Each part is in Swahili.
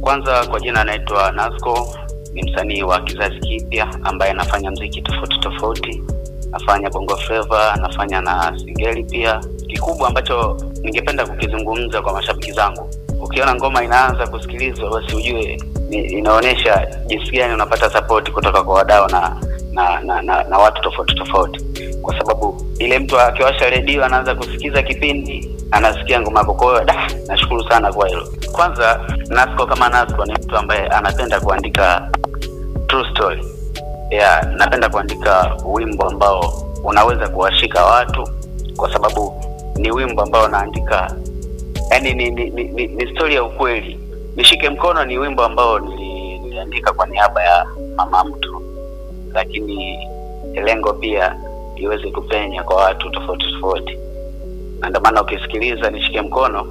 Kwanza kwa jina anaitwa Nasco, ni msanii wa kizazi kipya ambaye anafanya mziki tofauti tofauti, nafanya bongo flava, nafanya na singeli pia. Kikubwa ambacho ningependa kukizungumza kwa mashabiki zangu, ukiona ngoma inaanza kusikilizwa, basi ujue ni, inaonyesha jinsi gani unapata support kutoka kwa wadau na na, na, na na watu tofauti tofauti, kwa sababu ile mtu akiwasha redio anaanza kusikiza kipindi anasikia ngoma yako. Kwa hiyo da, nashukuru sana kwa hilo. Kwanza Nasco kama Nasco ni mtu ambaye anapenda kuandika true story. Yeah, napenda kuandika wimbo ambao unaweza kuwashika watu, kwa sababu ni wimbo ambao naandika yani ni, ni, ni, ni, ni story ya ukweli. Nishike mkono ni wimbo ambao nili, niliandika kwa niaba ya mama mtu, lakini lengo pia iweze kupenya kwa watu tofauti tofauti, na ndio maana ukisikiliza nishike mkono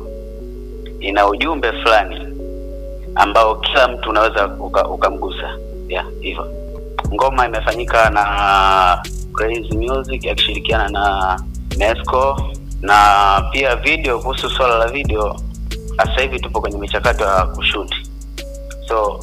ina ujumbe fulani ambao kila mtu unaweza uka- ukamgusa. Yeah, hivyo. Ngoma imefanyika na Crazy Music akishirikiana na Nesco na pia video. Kuhusu swala la video, sasa hivi tupo kwenye michakato ya kushuti, so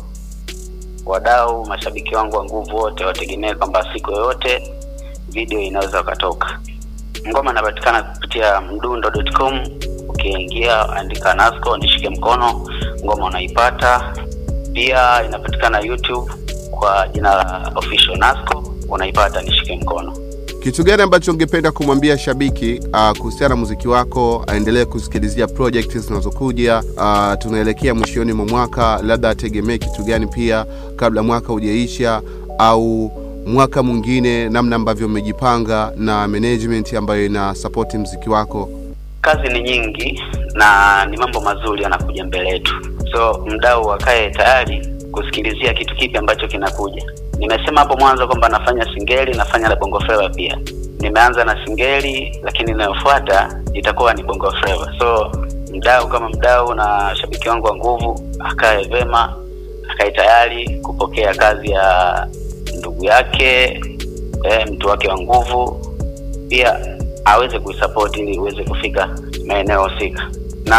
wadau, mashabiki wangu wa nguvu wote wategemee kwamba siku yoyote video inaweza ukatoka. Ngoma inapatikana kupitia mdundo.com. Ukiingia andika Nasco nishike mkono, ngoma unaipata. Pia inapatikana YouTube kwa jina la official Nasco, unaipata nishike mkono. Kitu gani ambacho ungependa kumwambia shabiki uh, kuhusiana na muziki wako, aendelee kusikilizia project zinazokuja? Uh, tunaelekea mwishoni mwa mwaka, labda ategemee kitu gani pia kabla mwaka hujaisha, au mwaka mwingine, namna ambavyo mmejipanga na management ambayo ina support muziki wako? Kazi ni nyingi na ni mambo mazuri yanakuja mbele yetu, so mdau akae tayari kusikilizia kitu kipi ambacho kinakuja. Nimesema hapo mwanzo kwamba nafanya singeli, nafanya na bongo flava pia. Nimeanza na singeli, lakini inayofuata itakuwa ni bongo flava. So mdau kama mdau na shabiki wangu wa nguvu akae vema, akae tayari kupokea kazi ya ndugu yake eh, mtu wake wa nguvu pia aweze kuisupport ili iweze kufika maeneo husika,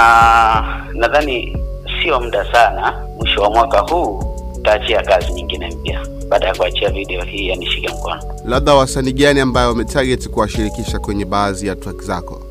na nadhani sio muda sana, mwisho wa mwaka huu utaachia kazi nyingine mpya baada ya kuachia video hii ya nishike mkono. Labda wasanii gani ambayo umetarget kuwashirikisha kwenye baadhi ya track zako?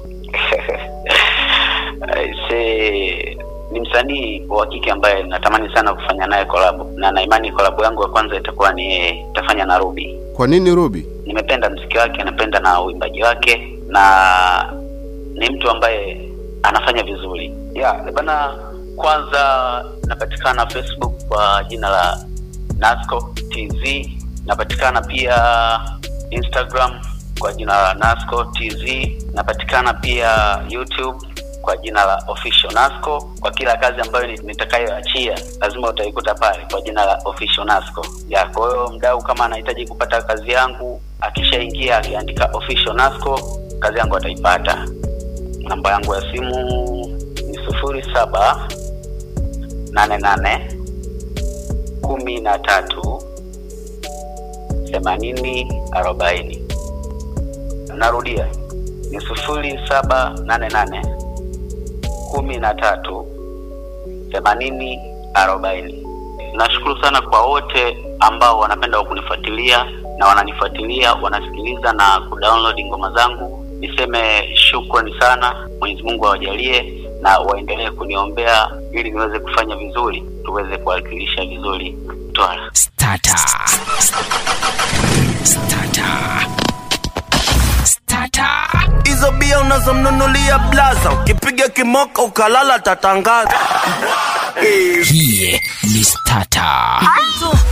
Aise, ni msanii wa kike ambaye natamani sana kufanya naye collab na na imani collab yangu ya kwanza itakuwa ni yeye, itafanya na Ruby. Kwa nini Ruby? nimependa mziki wake, napenda na uimbaji wake, na ni mtu ambaye anafanya vizuri. Yeah, bana, kwanza napatikana Facebook kwa jina la Nasco TZ, napatikana pia Instagram kwa jina la Nasco TZ, napatikana pia YouTube kwa jina la Official Nasco. Kwa kila kazi ambayo ni- nitakayoachia lazima utaikuta pale kwa jina la Official Nasco. Ya, kwa hiyo mdau kama anahitaji kupata kazi yangu, akishaingia akiandika Official Nasco, kazi yangu ataipata. Namba yangu ya simu ni sufuri saba nane nane kumi na tatu themanini arobaini. Narudia ni sufuri saba nane nane kumi na tatu themanini arobaini. Nashukuru sana kwa wote ambao wanapenda kunifuatilia na wananifuatilia, wanasikiliza na kudownload ngoma zangu. Niseme shukrani sana, Mwenyezi Mungu awajalie na waendelee kuniombea ili niweze kufanya vizuri, tuweze kuwakilisha vizuri Mtwara. Starter. Starter. Starter. hizo bia unazomnunulia blaza ukipiga kimoko ukalala tatangaza Eh, Hii ni starter. tu